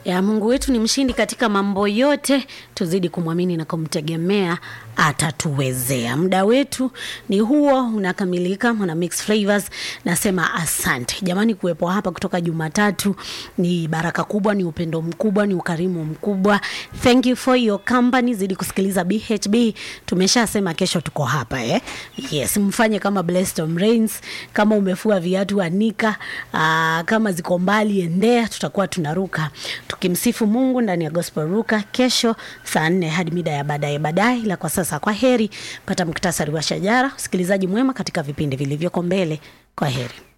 ya Mungu wetu ni mshindi katika mambo yote, tuzidi kumwamini na kumtegemea, atatuwezea. Muda wetu ni huo unakamilika. Mwana Mix Flavors nasema asante jamani, kuwepo hapa kutoka Jumatatu ni baraka kubwa, ni upendo mkubwa, ni ukarimu mkubwa. Thank you for your company. Zidi kusikiliza BHB. Tumeshasema kesho tuko hapa eh? Yes, mfanye kama Blessed Om Rains. Kama umefua viatu anika, aa, kama ziko mbali endea, tutakuwa tunaruka tukimsifu Mungu ndani ya Gospel Ruka kesho saa nne hadi mida ya baadaye baadaye. Ila kwa sasa, kwa heri, pata muktasari wa shajara. Usikilizaji mwema katika vipindi vilivyoko mbele. Kwa heri.